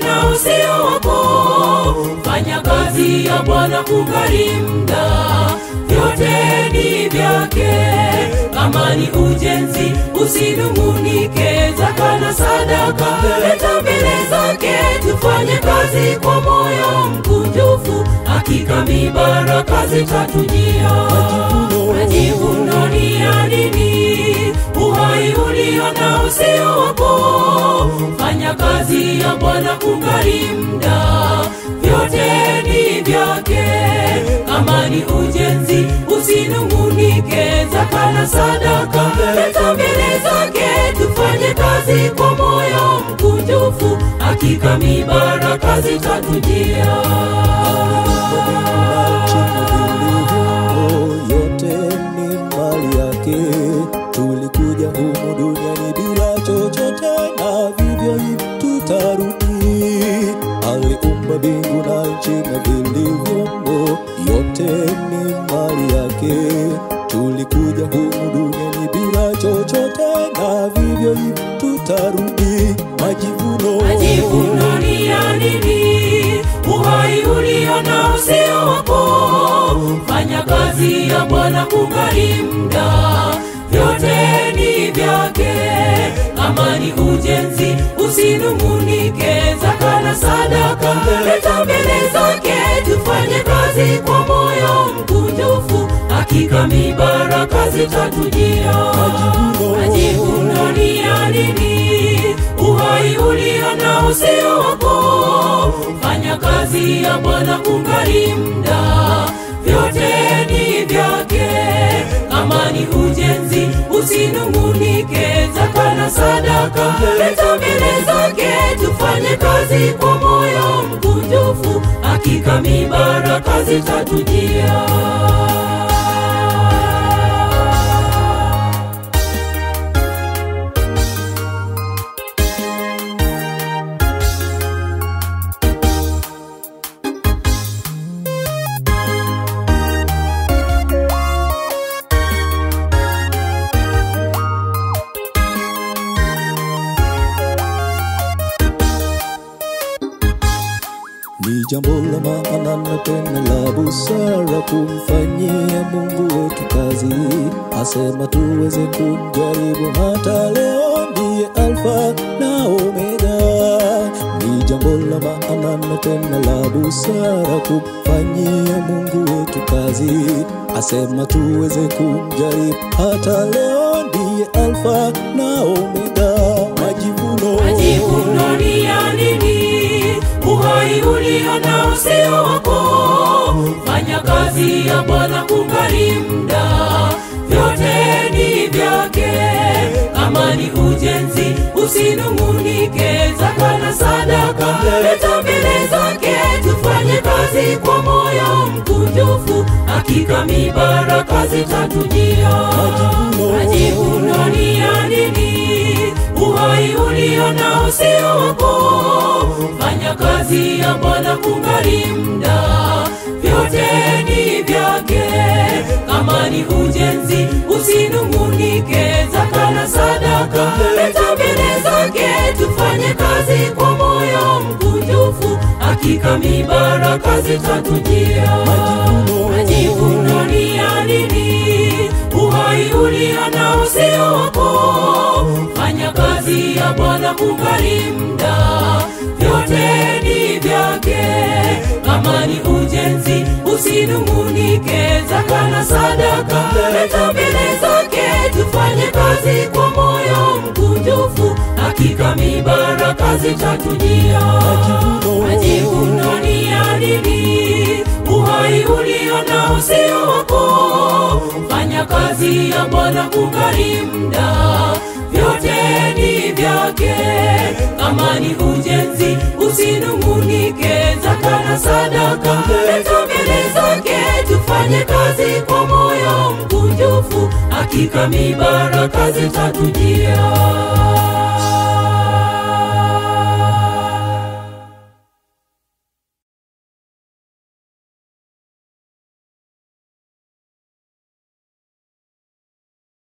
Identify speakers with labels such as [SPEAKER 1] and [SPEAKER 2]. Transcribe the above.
[SPEAKER 1] na usio wako fanya kazi ya bwana kungali mda vyote ni vyake kama ni ujenzi usinungunike zaka na sadaka leta mbele zake tufanye kazi kwa moyo mkunjufu hakika mibaraka zitatujia majivuno ni ya nini uhai ulio na usio wako fanya kazi ya bwana kungali mda vyote ni vyake kama ni ujenzi usinungunike zaka na sadaka leta mbele zake tufanye kazi kwa moyo mkunjufu hakika mibaraka zitatujia
[SPEAKER 2] yote ni mali yake tulikuja humu duniani bila chochote na vivyo hivi tutarudi aliumba mbingu na nchi na vilivyomo yote ni mali yake tulikuja humu duniani bila chochote na vivyo hivi tutarudi majivuno
[SPEAKER 1] majivuno ni ya nini uhai ulio na usio wako fanya kazi ya bwana kungali mda vyote ni vyake kama ni ujenzi usinungunike zaka na sadaka leta mbele zake tufanye kazi kwa moyo mkunjufu hakika mibaraka zitatujia majivuno ni ya nini uhai ulio na usio wako fanya kazi ya bwana kungali mda vyote ni vyake kama ni ujenzi usinungunike zaka na sadaka leta mbele zake tufanye kazi kwa moyo mkunjufu hakika mibaraka zitatujia
[SPEAKER 2] ni jambo la maana na tena la busara kumfanyia Mungu wetu kazi, asema tuweze kumjaribu hata leo, ndiye Alfa na Omega. Ni jambo la maana na tena la busara kumfanyia Mungu wetu kazi, asema tuweze kumjaribu hata leo, ndiye Alfa na Omega. Majivuno,
[SPEAKER 1] majivuno ni ya nini uhai ulio na usio wako fanya kazi ya bwana kungali mda vyote ni vyake kama ni ujenzi usinungunike zaka na sadaka leta mbele zake tufanye kazi kwa moyo mkunjufu hakika mibaraka zitatujia majivuno ni ya nini uhai ulio na usio wako fanya kazi ya bwana kungali mda vyote ni vyake kama ni ujenzi usinungunike zaka na sadaka leta mbele zake tufanye kazi kwa moyo mkunjufu hakika mibaraka zitatujia majivuno ni ya nini uhai ulio na usio wako fanya kazi ya bwana kungali mda vyote ni vyake kama ni ujenzi usinungunike zaka na sadaka leta mbele zake tufanye kazi kwa moyo mkunjufu hakika mibaraka zitatujia majivuno ni ya nini uhai ulio na usio wako fanya kazi ya bwana kungali mda vyote ni vyake kama ni ujenzi usinungunike zaka na sadaka leta mbele zake tufanye kazi kwa moyo mkunjufu hakika mibaraka zitatujia